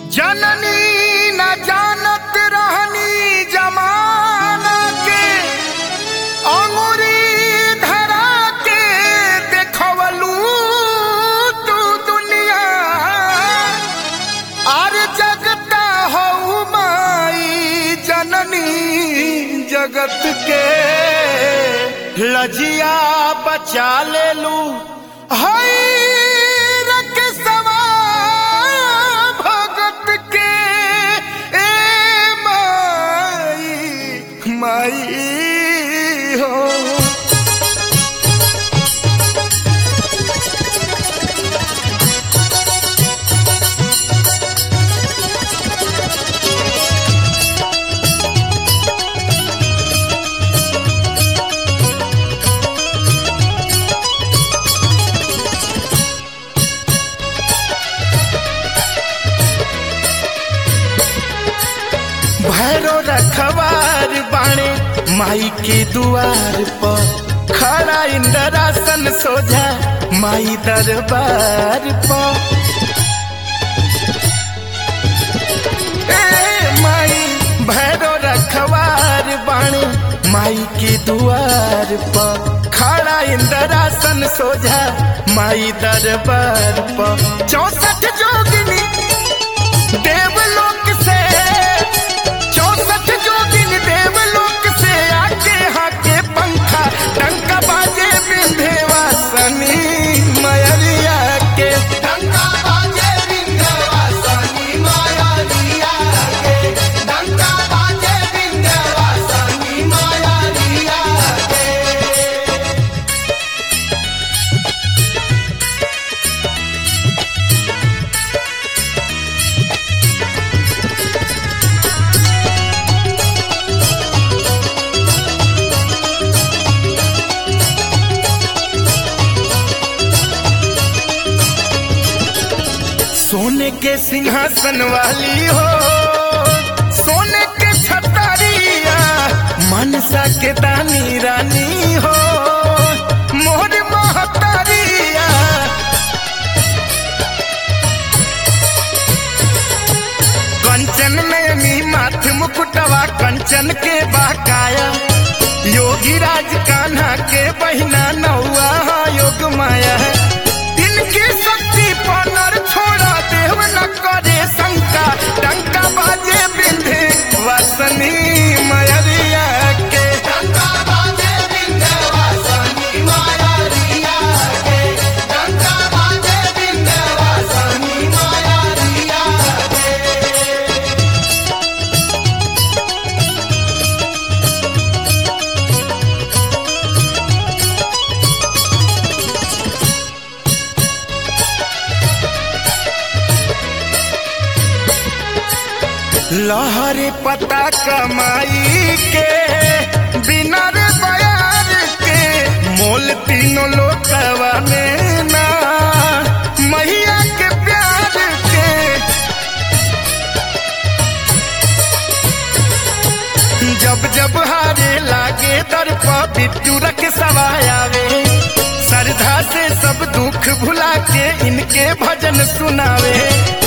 जननी न जानत रहनी जमाना के अंगुरी धरा के देखवलू तू दुनिया आर जगता हऊ माई जननी जगत के लजिया बचा लेलू हई रख सवा भगत के ए माई माई हो भैरो रखवार बाणे माई के दुआर पर खड़ा इंदरासन सोझा माई दरबार पर ए माई भैरो रखवार बाणे माई के दुआर पर खड़ा इंदरासन सोझा माई दरबार पर चौसठ जोगिनी देवलोक से चौसठ जोगिन देवलोक से आके हाके पंखा टंका बाजे विंध्यवासनी मयरिया के टंका बाजे विंध्यवासनी मयरिया के टंका बाजे विंध्यवासनी मयरिया के सोने के सिंहासन वाली हो सोने के छतरिया मनसा के दानी रानी हो मोर महतरिया कंचन में मी माथ मुकुटवा कंचन के बाकाया योगी राज कान्हा के बहिना नौआ योग माया इनकी शक्ति पनर छोड़ा देव न करे शंका टंका बाजे बिंधे वसनी मयरिया के टंका बाजे बिंधे वसनी मयरिया के टंका बाजे बिंधे वसनी मयरिया के लहरे पता कमाई के बिना रे बयार के मोल तीनों लोकवा में ना मैया के प्यार के जब जब हारे लागे दर पर बिट्टू रख सवायावे श्रद्धा से सब दुख भुला के इनके भजन सुनावे